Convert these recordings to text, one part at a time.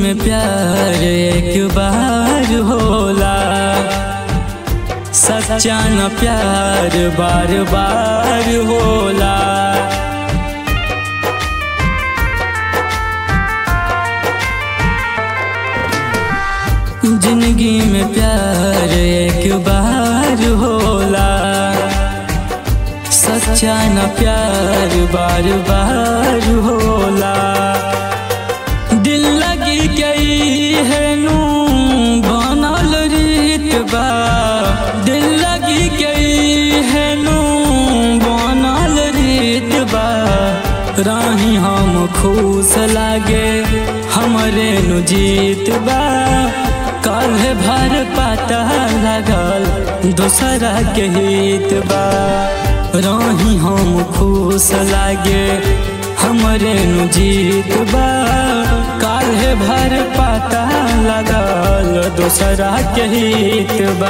में प्यार एक बार होला सच्चा न प्यार बार बार होला जिंदगी में प्यार एक बार होला सच्चा न प्यार बार बार होला दिल लगी गई है नू बनल रीत बा दिल लगी गई है नू बनल रीत बा राही हम खुश लागे हमरे नु जीत बा कल भर पता लगल दूसरा के हित बा राही हम खुश लागे हमरे नु जीत बा काल्हे भर पता लगल दूसरा के हित बा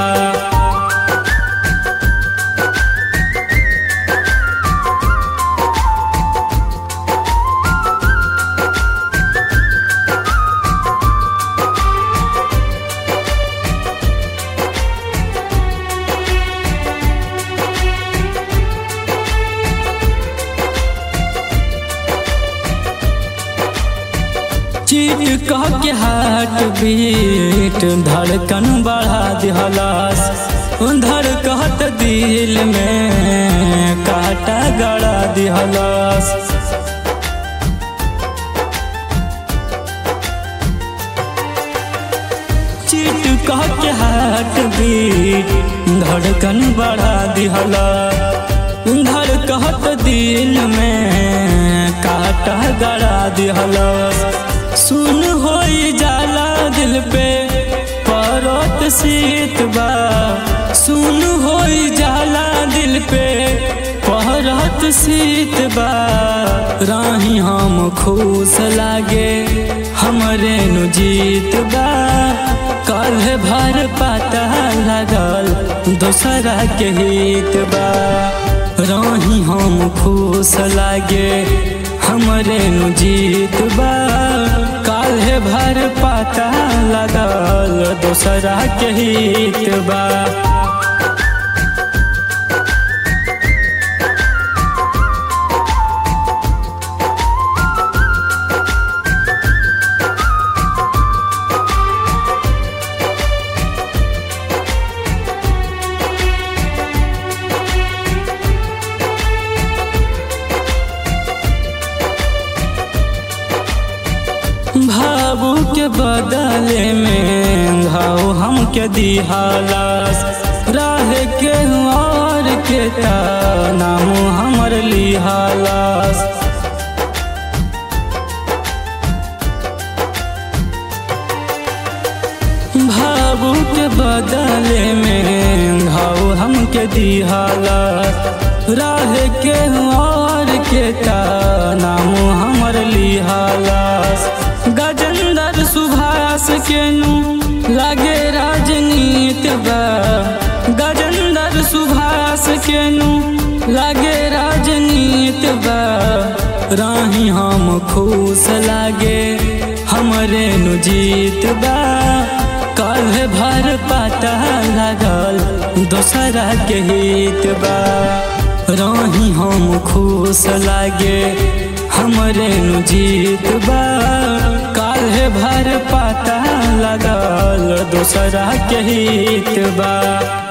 चीट कह के हार्ट बीट धड़कन बढ़ा दिहलास धड़कत दिल में काटा गड़ा दिहलास चीट कह के हार्ट बीट धड़कन बढ़ा दिहला धड़कत दिल में काटा गड़ा दिहला सुन हो जाला दिल पे परत शीत बा सुन हो जाला दिल पे परत शीत बा राही हम खुश लागे हमरे नु जीत बा कल भर पता लगल दूसरा के हित बा राही हम खुश लागे हमरे नु जीत बा काल्हे भर पता लगल दूसरा के हित बा भावू के बदले में घाव हमके दिहालास राह के और के नाम हमर लिहालास भावू के बदले में घाव हमके दिहालास राह के और के नाम हमर लिहालास गजेंद्र सुभाष के नु लागे राजनीत बा गजेंद्र सुभाष के नु लागे राजनीत बा राही हम खुश लागे हमरे नु जीत बा कल भर पता लगल दूसरा के हित बा राही हम खुश लागे हमरे नु जीत बा काल्हे भर पता लगल दूसरा के हित बा